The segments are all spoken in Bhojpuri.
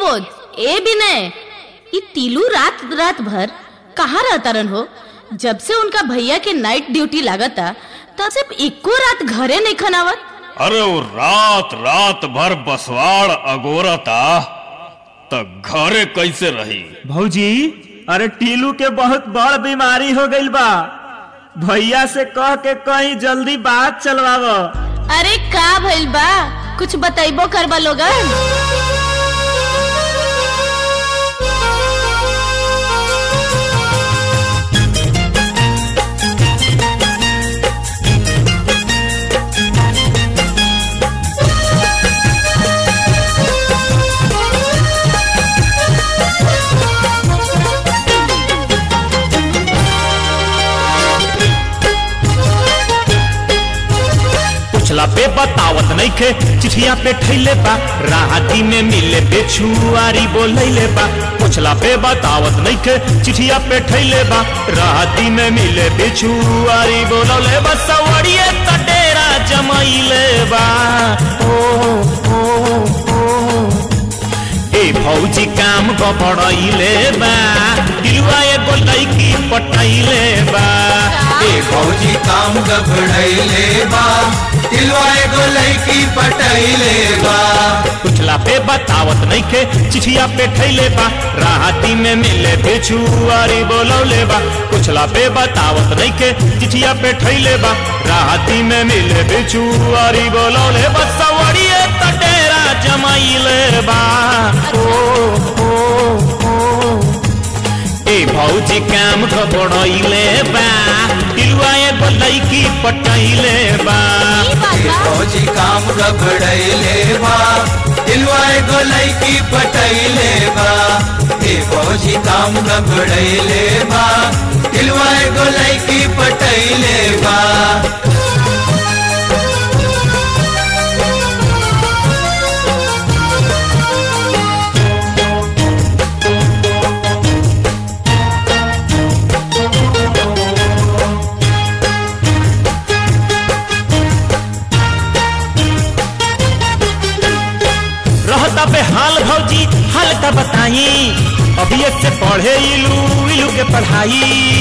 सुबोध ए विनय ई तीलू रात रात भर कहाँ रहता रन हो जब से उनका भैया के नाइट ड्यूटी लागता तब से एको रात घरे नहीं खनावत अरे वो रात रात भर बसवाड़ अगोरता त घरे कैसे रही भौजी अरे टीलू के बहुत बड़ बीमारी हो गईल बा भैया से कह के कहीं जल्दी बात चलवाव अरे का भइल बा कुछ बताइबो करबा लोगन पुछला पे बतावत नइखे चिठिया पे ठैले बा राहती में मिले बेछुआरी बोलैले बा पुछला पे बतावत नइखे चिठिया पे ठैले बा राहती में मिले बेछुआरी बोलौले बा सवड़िए तटेरा जमैले बा ओ ओ ओ ए भौजी काम गबड़ैले बा दिलवा एगो लैकी पटैले बा ए फौजी काम गबड़ैले बा दिलवा एगो लड़की पटैले बा पुछला पे बतावत नइखे चिठिया पे ठैले बा राहती में मिले बेछुआरी बोलौले बा पुछला पे बतावत नइखे चिठिया पे ठैले बा राहती में मिले बेछुआरी बोलौले बा सवड़िए तटेरा जमाइले बा ओ ओ ओ ए भौजी काम घबड़ैले बा दिलवा एगो लैकी पटैले बा ए फौजी काम गबड़ैले बा दिलवा एगो लड़की पटैले बा ए फौजी काम गबड़ैले बा दिलवा एगो लड़की पटैले बा रहता बेहाल भौजी हाल का बताई अभी से पढ़े इलू इलू के पढ़ाई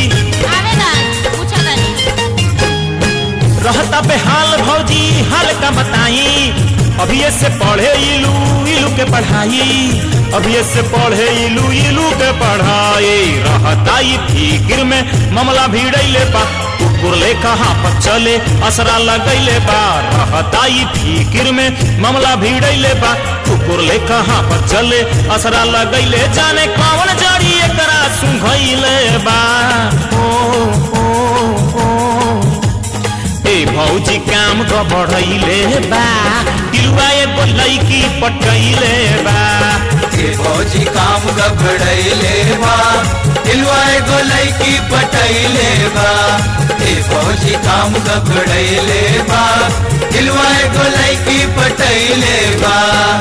रहता बेहाल भौजी हाल का बताई अभी से पढ़े इलू इलू के पढ़ाई अभी से पढ़े इलू इलू के पढ़ाई रहता ई फिक्र में मामला भिड़ैले बा कुकुर ले कहाँ पर चले असरा लगैले बा रहता ई फिक्र में मामला भिड़ैले बा कुकुर ले कहाँ पर चले असरा लगैले जाने कौन जड़ी एकरा सुंघैले बा ओ ओ ओ ए भौजी काम गबड़ैले बा दिलवा एगो लैकी पटैले बा ए फौजी काम गबड़ैले बा दिलवा एगो लड़की पटैले बा ए फौजी काम गबड़ैले बा दिलवा एगो लड़की पटैले बा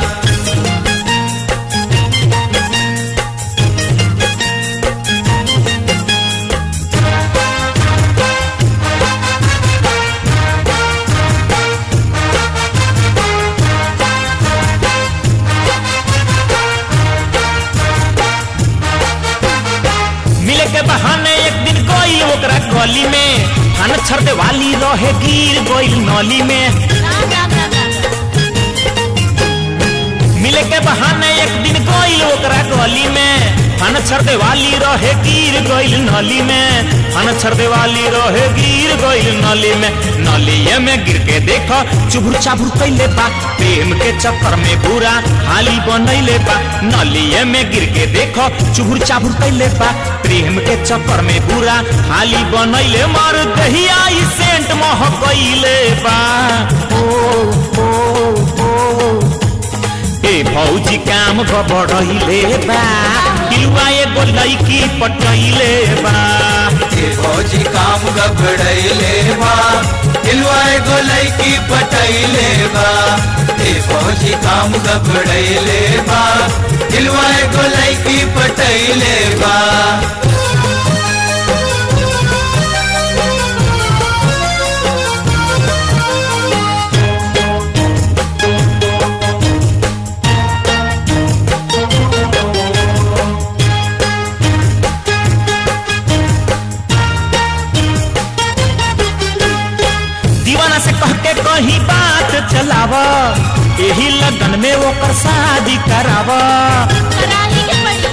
मिले के बहाने एक दिन गइल ओकरा गली में खान छरदे वाली रहे गिर गइल नली में मिले के बहाने एक दिन गइल ओकरा गली में खान छरदे वाली रहे गिर गइल नली में खान छरदे वाली रहे गिर गइल नली में नलिये में गिर के देख चुभुर चाभुर कैले बा प्रेम के चक्कर में बुरा हाली बनैले बा नलिये में गिर के देख चुभुर चाभुर कैले बा प्रेम के चक्कर में बुरा हाली बनैले मार दहिया ई सेंट महकैले बा ओ ओ ओ ए भौजी काम गबड़ैले बा दिलवा एगो लैकी पटैले बा ए फौजी काम गबड़ैले बा दिलवा एगो लड़की पटैले बा ए फौजी काम गबड़ैले बा दिलवा एगो लड़की पटैले बा लगन में ओकर शादी कराव कराही के पड़ी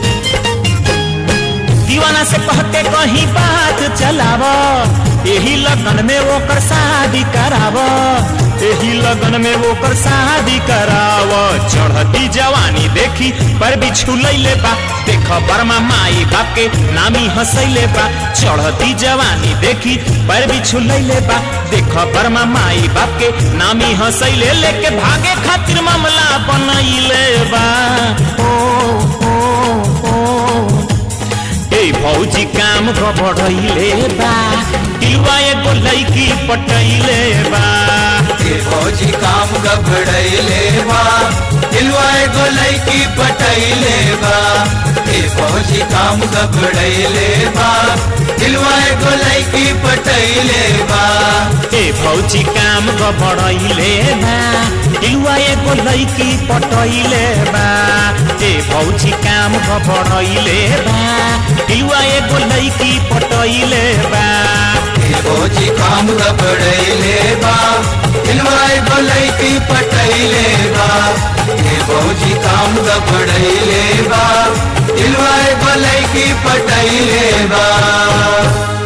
दीवाना से कह के कहीं बात चलाव यही लगन में ओकर शादी कराव यही लगन में ओकर शादी कराव चढ़ती जवानी देखी पर बिछू लैले बा देख बर्मा माई बाप के नामी हंसैले बा चढ़ती जवानी देखी पर बिछू लैले बा देख बर्मा माई बाप के नामी हंसैले लेके भागे खातिर मामला बनैले बा ओ ओ ओ ए भौजी काम बढ़ैले बा दिलवा एगो लैकी पटैले बा ए फौजी काम गबड़ैले बा दिलवा एगो लैकी पटैले बा ए फौजी काम गबड़ैले बा दिलवा एगो लैकी पटैले बा ए भौजी काम बढ़ैले बा दिलवा एगो लैकी पटैले बा ए भौजी काम बढ़ैले बा दिलवा एगो लैकी पटैले बा ए फौजी काम गबड़ैले बा दिलवा एगो लैकी पटैले बा ए फौजी काम गबड़ैले बा दिलवा एगो लैकी पटैले बा